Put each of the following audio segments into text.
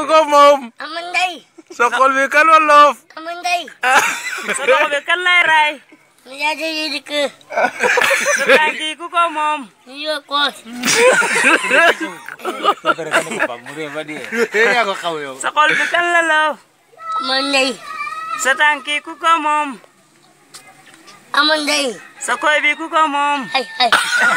ko moom ama ndey sa xol bi kan wa loof ama ndey sa loxo bi kan lay raay mu yaade yi dikk sa tànk yi ku ko moom ñu yoo koos yaa ko xaw yow. sa xol bi kan la loof ama ndey sa tànk yi ku ko moom ama ndey sa koy bi ku ko moom ay ay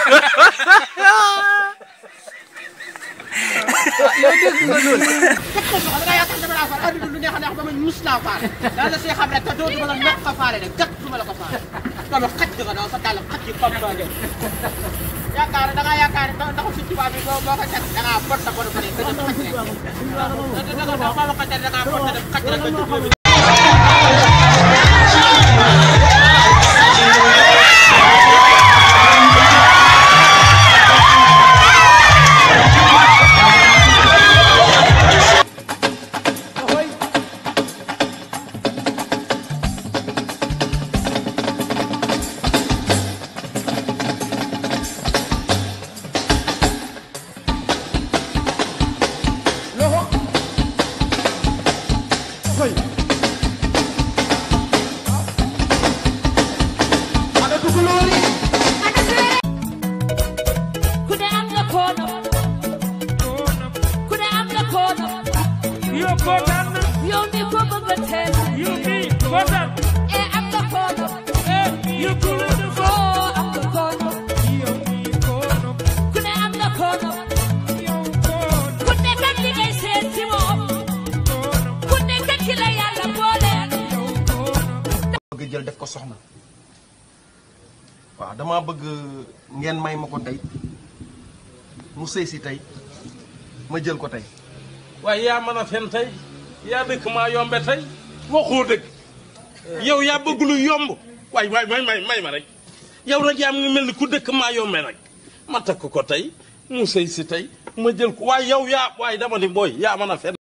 da yaakaar dama laa faale àdduna lu neex a neex ba man mus naa faale daal la see xam rek te dootuma la nokk a faale rek gàtt duma la ko faale dama xaj nga daal sa dàll xaj yi comme doo def yaakaar da ngaa yaakaar ne ndax si tubaab bi boo boo ko teg da ngaa bon sa bon ko ne da nga xaj rek da nga da nga ko teg da ngaa bon sa def xaj rek nga jublu ku ne am nga koono ku ne am nga koono yow kontaan na yow mi ko bëgg a teel yow mii kontaan e am nga koono yow ku la def oo am nga koono yow mii kono ku ne am nga koono yow kono ku nekk ak li ngay seet ci moom ku nekk ak ki la yàlla boole bëgg jël def ko soxna waaw dama bëgg ngeen may ma ko tey mu sëy si tey ma jël ko tey waaye yaa mën a fen tey yaa dëkk maa yombe tey waxoo dëgg yow yaa bëgg lu yomb waay waay may may may ma rek yow nag yaa ngi mel ni ku dëkk maa yombe nag ma takk ko tey mu sëy si tey ma jël ko waaye yow yaa waaye dama ni booy yaa mën a fen